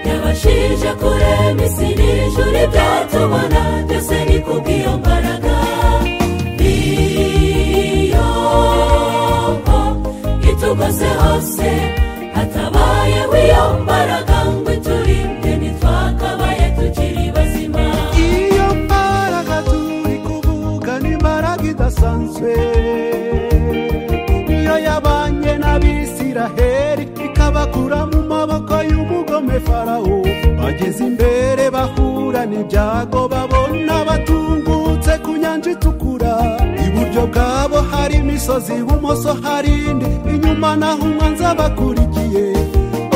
ushije kuremisi n'ijuru ibyatubona byose ni kubw'iyo mbaraga niyo mpa itugoze hose hatabayeho iyo mbaraga ngo iturinde ntitwakabaye tukiri bazima iyo mbaraga turi kuvuga ni imbaraga idasanzwe niyo yabanye n'abisiraheri ikabakura mu maboko y'umugome farawo bageze imbere bahura n'ibyago babona batungutse ku nyanja itukura iburyo bwabo hari imisozi ibumoso hari indi inyuma naho umwanzi abakurikiye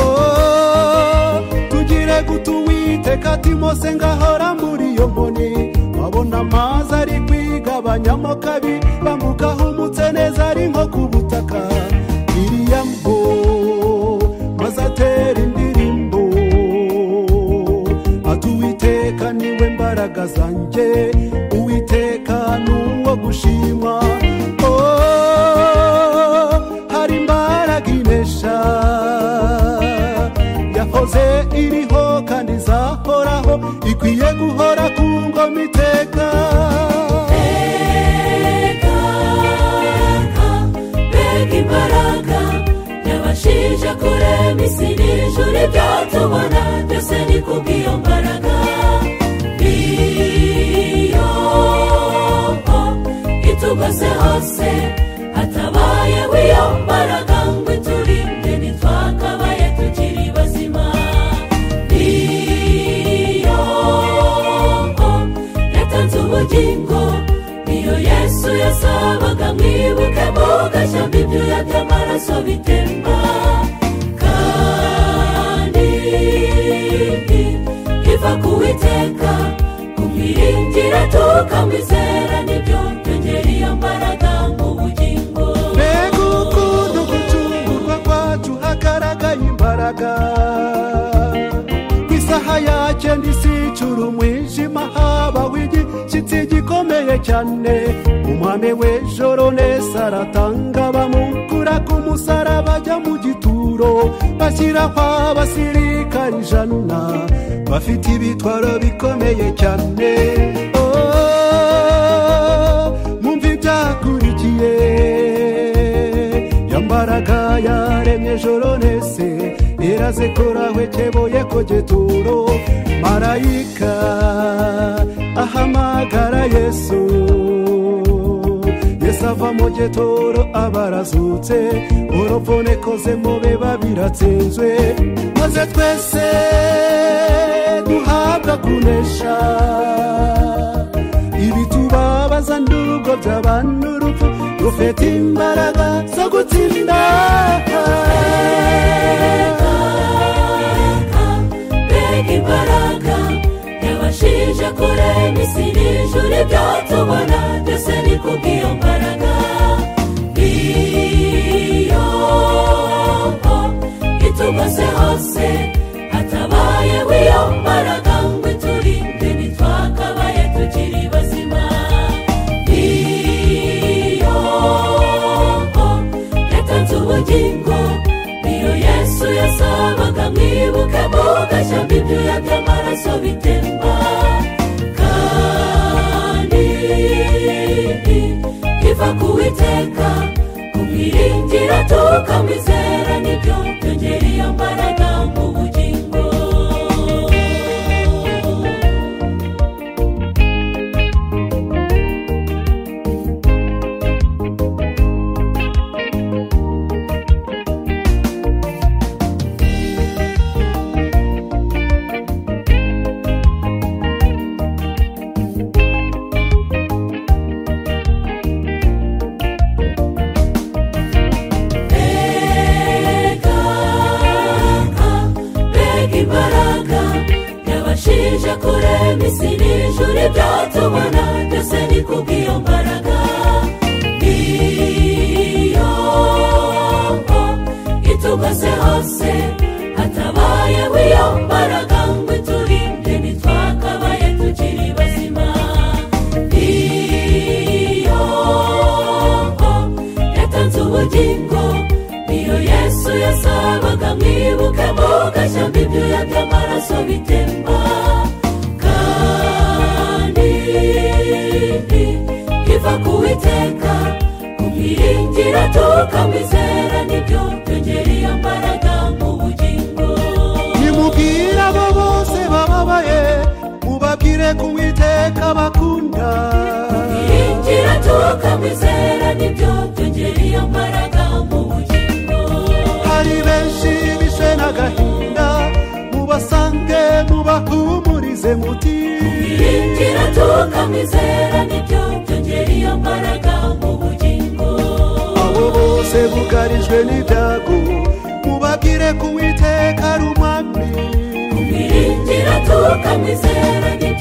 Oh, tugire guta uwiteka timose ngahora muri iyo nkoni babona amazi ari kwigabanyamo kabi bamuka ahumutse neza ari nko ku butaka iriya mbo maze atera indirimbo ati uwiteka niwe mbaraga zanjye uwiteka ni uwo gushimwa Oh, hari imbaraga inesha yahoze iriho kandi izahoraho ikwiye guhora ku ngoma iteka Ekaka, mbega imbaraga yabashije kurema isi n'ijuru ibyatubona byose ni kubw'iyo mbaraga niyo mpa itugose hose hatabayeho iyo mbaraga ngo iturinde ntitwakabaye tukiri bazima niyo mpa yatanze ubugingo niyo yesu yasabaga mwibuke mugashyamba ibyuya by'amaraso bitemba kandi iva ku witeka kumwiringira tukamwizera nibyo byongera iyo mbaraga mu bugingo mbega ukuntu gucungurwa kwacu hagaragaye imbaraga isaha yagenda isicura umwijima habaho igishyitsi gikomeye cyane umwami w'ijoro neza aratanga bamukura ku musaraba ajya mu gituro bashyiraho abasirikari ijana bafite ibitwaro bikomeye cyane Oh, mumva ibyakurikiye yambaraga yaremye ijoro nese iraze korahwekeboye ko geturo marayika ahamagara yesu yesu ava mu geturo abarazutse urupfune koze mube babiratsinzwe maze twese duhabwa kunesha ibitubabaza nubwo by'abantu urupfu rufite imbaraga zo gutsinda Eka, mbega imbaraga yabashije kurema isi n'ijuru ibyatubona byose ni kubw'iyo mbaraga niyo mpa itugose hose hatabayeho iyo mbaraga ngo iturinde ntitwakabaye tukiri bazima niyo mpa yatanze ubugingo niyo yesu yasabaga mwibuke mugashyamba ibyuya by'amaraso bitemba kandi iva ku witeka kumwiringira tukamwizera nibyo byongera iyo mbaraga mu bugingo Ekaka, mbega imbaraga yabashije kurema isi n'ijuru ibyatubona byose ni kubw'iyo mbaraga niyo mpa itugose hose hatabayeho iyo mbaraga ngo iturinde ntitwakabaye tukiri bazima niyo mpa yatanze ubugingo niyo yesu yasabaga mwibuke muga amashyamba ibyuya by'amaraso bitemba kandi iva ku witeka ku miringira tuka mwizera nibyo byongereye imbaraga mu bugingo nimubwire abo bose bababaye mubabwire ku witeka bakunda miringira tuka mwizera nibyo byongereye imbaraga mu bugingo hari benshi bishwe n'agahinda mubasange mubahumurize muti miringira tuka mwizera nibyo byongereye imbaraga mu bugingo abo bose bugarijwe n'ibyago mubabwire ku witeka ari umwami miringira tukamwizera ni